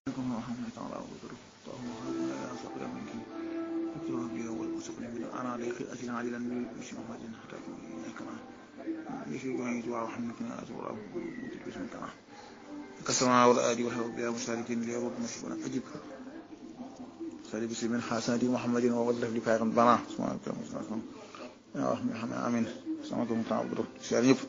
عليك أجل عاجلا باسم محمد حتى كما يشرك معي دعاء محمد كنا أزور أبو مدل باسم كما كسرنا والآدي والحب بها مشاركين ليرد مشكونا أجب سالي بسم من حسنة محمد ووظف لفاق بنا سبحانه وتعالى يا رحمة محمد آمين سلامة متعبد شعر يب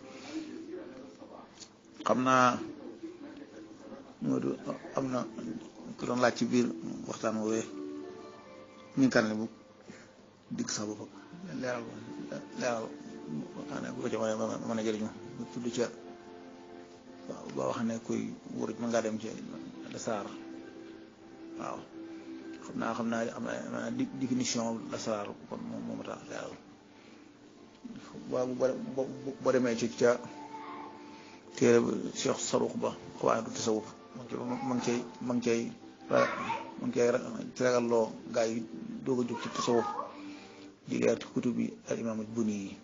قمنا Modou am na ku doon laaj ci biir waxtaan woowee ñu kan ne bu digg sax boppam leeral leeral xanaa bu ko ci mën mën a jëriñu bu tudd ca waaw ba wax ne kuy wuruj mën ngaa dem ci lasaar waaw xam naa xam naa am na définition lasaar kon moom moo tax leeral waaw boo demee ci ca téere Cheikh Saruux ba xawaay du tasawuf ma ngi cay ma ngi cay ma ngi cay ragalloo gaa yi doog a jóg ci tasawuf di leer ci kutub bi al imaam al buni yi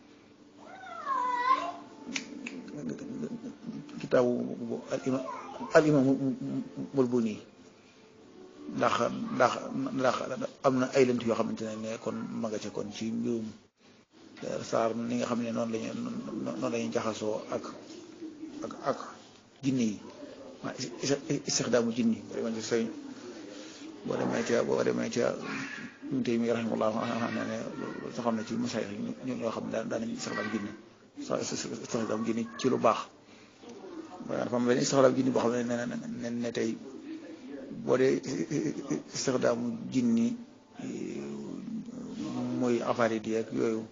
kitaabu al imaam al buni ndax ndax ndax am na ay lënt yoo xamante ne ne kon ma nga ca kon ci mbirum saar ni nga xam ne noonu lañu noonu lañuy jaxasoo ak ak ak jinne yi waa istixdaamu jinni boo demee ci sëñ boo demee ca boo demee ca ñun tey mi rahimahullah xam ne ne soo xam ne ci masaay ñu ñoo xam ne daan nañu istixdaam jinni istixdaam jinni ci lu baax waaye dafa am benn istixdaam jinni boo xam ne ne ne tey boo dee istixdaamu jinni muy affaire yi ak yooyu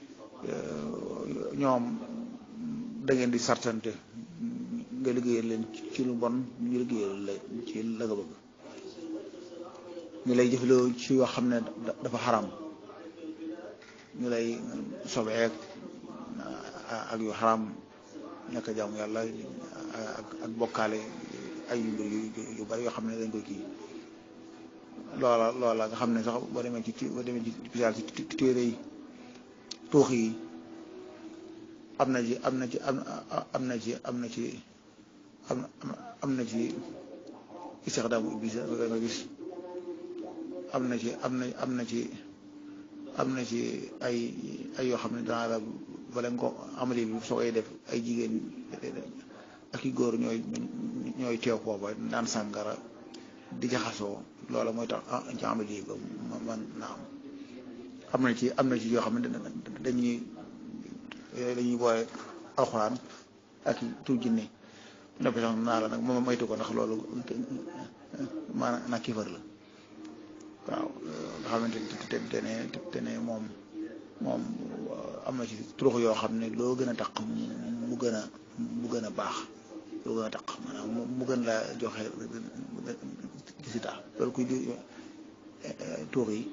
ñoom da ngeen di sartante nga liggéeyal leen ci lu bon ñu liggéeyal la ci la nga bëgg ñu lay jëfloo ci yoo xam ne dafa xaram ñu lay sobeek ak yu xaram ñàkk jaamu yàlla ak ak bokkaale ay yu mbir yu bari yoo xam ne dañ koy kii loola loola nga xam ne sax boo demee ci boo demee ci pisaal ci téere yi tuux yi am na ci am na ci am na ci am na ci am am na ci istixdaamu iblis nga gis am na ci am na am na ci am na ci ay ay yoo xam ne danaa la bala nga ko amali bi soo koy def ay jigéen ak i góor ñooy ñooy teew foofa naan sàngara di jaxasoo loola mooy tax ci amali ba man na am am na ci am na ci yoo xam ne dañuy dañuy boole alxuraan ak tur jinne noppi sax naa la nag moom moytu ko ndax loolu maanaam nag kifar la waaw nga xamante te te ne te ne moom moom am na ci turux yoo xam ne loo gën a taq mu gën a mu gën a baax loo gën a taq maanaam mu gën la joxe gisita loolu kuy di tuux yi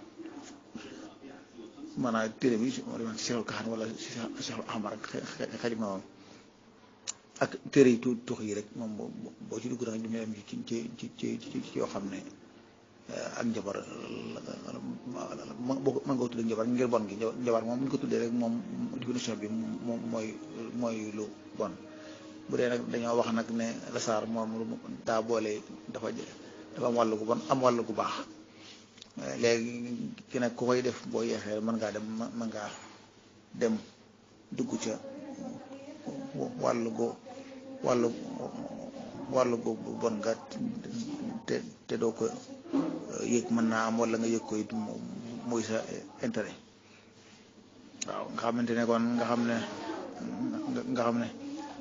maanaam téere bi moo demoon si Seexul Kaxaan wala si Seexul Ahmar ak xarit ma moom ak téere yi tu tux yi rek moom boo ci dugg da nga dem ci ci ci ci ci yoo xam ne ak njabar boo mën nga ko tuddee njabar ngir bon gi njabar moom ñu ko tuddee rek moom définition bi moom mooy mooy lu bon bu dee nag dañoo wax nag ne lasaar moom daa boole dafa dafa am wàll gu bon am wàll gu baax léegi ki nag ku koy def boo yeexee mën ngaa dem mën ngaa dem dugg ca wàllu go wàllu wàllu go bon nga te te doo ko yëg mën naa am wala nga yëg ko it muy sa intérêt waaw nga xamante ne kon nga xam ne nga xam ne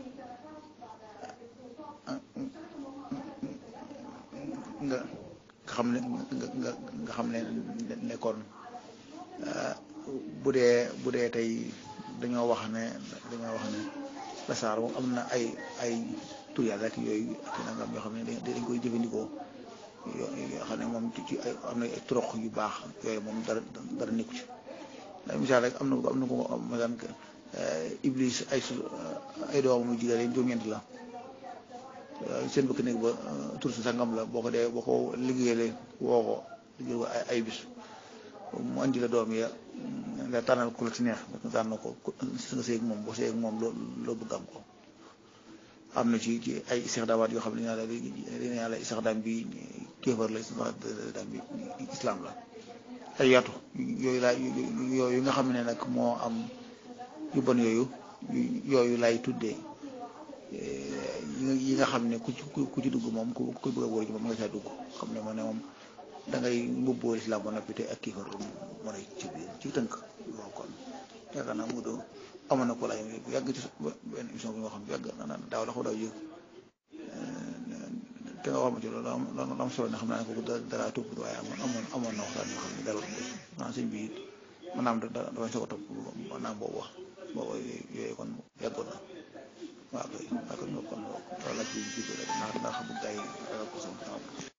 nga xam ne nga nga xam ne nekkoon bu dee bu dee tey dañoo wax ne dañoo wax ne lasaar moom am na ay ay tur yàlla ak yooyu ak nangam yoo xam ne dañ koy jëfandikoo yoo xam ne moom ci ay am na ay trox yu baax yooyu moom dara dara nekku ci ndax misaal rek am na am na ko masan iblis ay su ay doomam yu jigéen juróom-ñeent la seen bëkk néeg ba tur si sangam la boo ko dee boo ko liggéeyee woo ko liggéey ko ay bis mu andi la doom ya nga tànnal ku la ci neex nga tànn ko si nga seeg moom boo seeg moom loo loo bëgg am ko am na ci ci ay istixdaamaat yoo xam ne yàlla dina yàlla istixdaam bi kéefar la istixdaam bi islam la ay yaatu yooyu laa yooyu nga xam ne nag moo am yu bon yooyu yooyu lay tuddee yi nga xam ne ku ci ku ci dugg moom ku ku bëgg a wóor ji moom nga caa dugg xam ne moom ne moom da ngay mbubboo islam ba noppi te ak kéefar mën a ci biir ci tënk loolu kon yaakaar naa mu doo amoon na ko laay yàgg ci benn émission bi nga xam yàgg na daaw la ko daaw yëg te nga wax ma ci loolu am am solo ne xam naa ne kooku dara topp waaye amoon amoon na waxtaan yoo xam ne dara naa sëñ bi it maanaam da dafay soog a topp maanaam boobu wax boobu yooyu kon yàggoon na waaw kay waaw kon kon loolu la ci jiitu rek ndax ndax bu gars yi ko sama